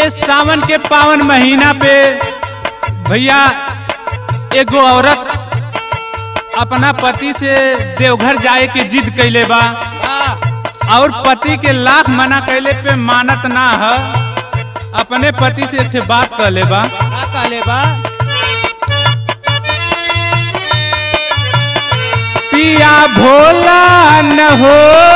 इस सावन के पावन महीना पे भैया एगो औरत अपना पति से देवघर जाए के जिद कैले बा और पति के लाख मना कैले पे मानत ना है अपने पति से एक ठे बात कर ले बा का कहले बा पिया भोला न हो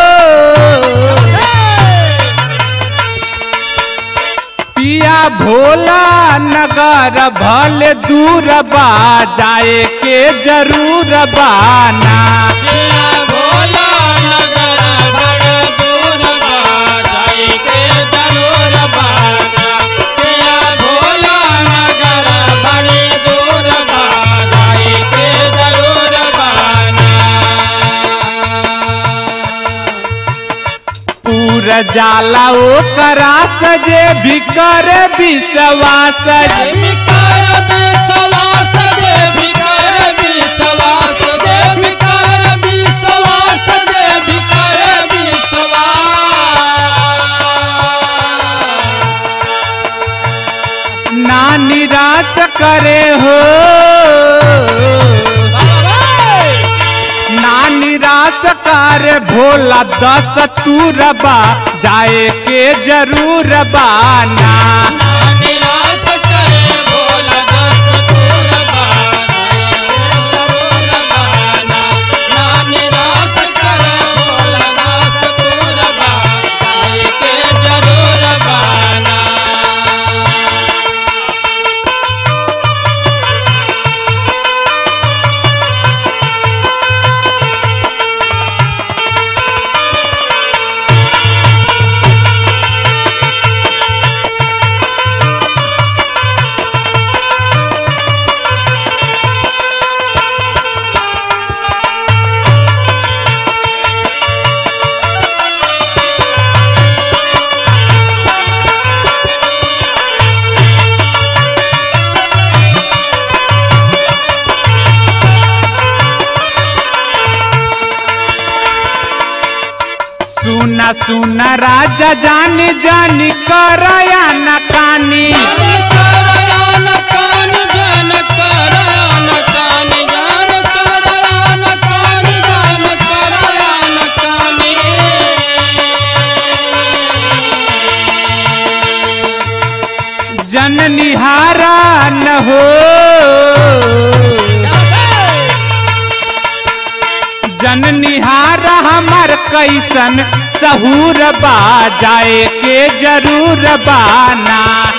पिया भोला नगर भले दूर बा जाए के जरूर बाना भोला नगर बड़ दूर बा जाई के जरूर बाना पिया भोला नगर बड़ दूर बा जाई के जरूर बाना पूरा जाला ओ करा सजे भी कर विश्वास भिकार विश्वास दे भिकार विश्वास दे भिकार विश्वास दे भिकार विश्वास ना निराश करे हो ना निराश कर भोला दस तूरबा जाए के जरूर बाना निराश करे भोला दस दूर बाना ना निराश करे भोला दस दूर बाना के जरूर बाना सुना सुना राजा जानी जानी करया न कानी जन निहारा न हो जन निहारा हमार कैसन सहूर बा जाए के जरूर बाना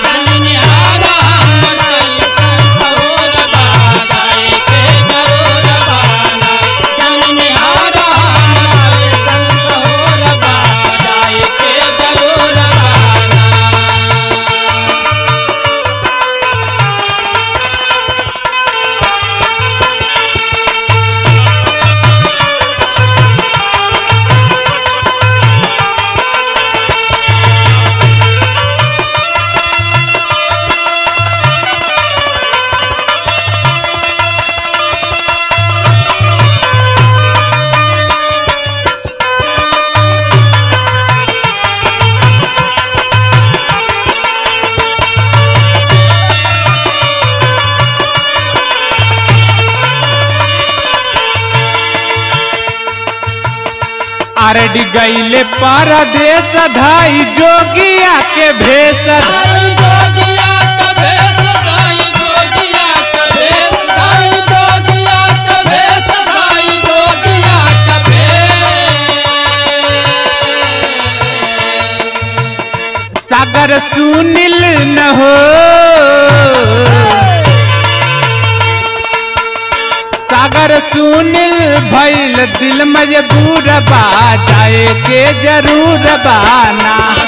आरडी गईले परदेश धाई जोगिया के भेष सागर सुनील न हो सागर सुनील भइल दिल मजबूर बा जाए के जरूर बाना